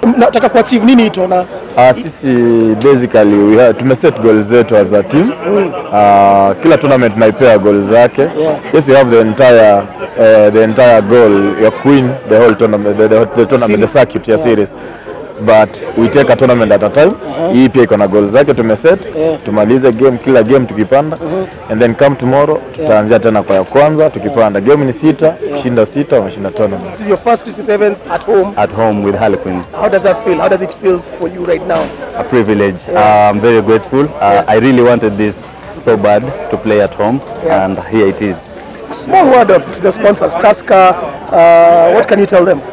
Nataka kuachieve nini ito na Uh, sisi basically we have, tumeset goals zetu as a team. Uh, kila tournament naipea goal zake. Yeah. Yes, we have the entire uh, the entire goal ya queen the whole tournament the, the, the tournament the circuit ya series but we take a tournament at a time. Hii pia iko na goal zake tumeset. Tumalize game kila game tukipanda and then come tomorrow tutaanzia tena kwa ya kwanza tukipanda. Game ni sita, shinda sita, wameshinda tournament. this is your first Christy Sevens at home. at home with Harlequins. How does that feel? How does it feel for you right now? A privilege. Uh, I'm very grateful. Uh, I really wanted this so bad to play at home, Yeah. and here it is. Small word of to the sponsors, Tusker. Uh, what can you tell them?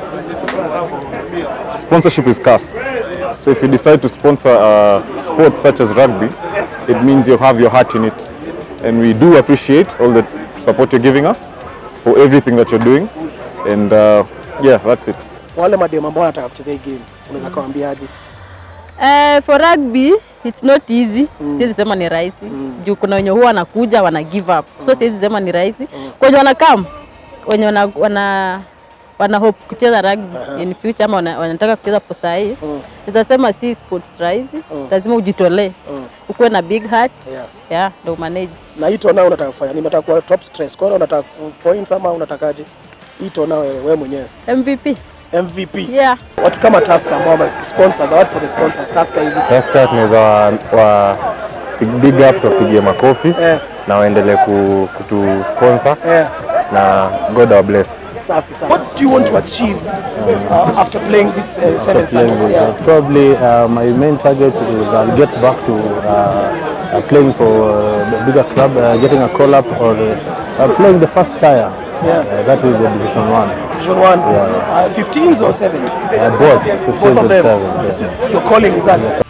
Sponsorship is scarce. So if you decide to sponsor a sport such as rugby, it means you have your heart in it. And we do appreciate all the support you're giving us for everything that you're doing. And uh, yeah, that's it. Wale mademu ambao wanataka kucheza hii game, unaweza kawaambiaje? Uh, for rugby it's not easy mm. siwezi sema ni rahisi mm. juu kuna wenye huwa wanakuja wana give up so siwezi sema ni rahisi mm. kwenye wanakam wenye wana, wana, wana hope kucheza rugby uh-huh. in future ama wana, wanataka kucheza kwa saa hii mm. nitasema si sports rahisi mm. lazima ujitolee mm. ukuwe na big heart Yeah. yeah, ndo manage Na hito nao unataka kufanya nini? Unataka kuwa top stress scorer, unataka points ama unatakaje? Hito nao wewe wewe mwenyewe. MVP MVP. yeah. Watu kama Tusker ambao wame sponsors, award for the sponsors, Tusker hivi. Tusker tunaweza wa, wa big up tuwapigie makofi Eh. na waendelee ku, kutu sponsor Eh, na God our bless. safi sana. What do you want to achieve uh, after playing this uh, seven playing circuit? with, Yeah. uh, probably uh, my main target is I'll get back to uh, uh, playing for uh, the bigger club, uh, getting a call up or uh, uh, playing the first tier. Yeah. Uh, that is the division one. Division one, uh, 15s or 7s? Uh, both, 15s Both of and them. sevens, This is your calling, is that?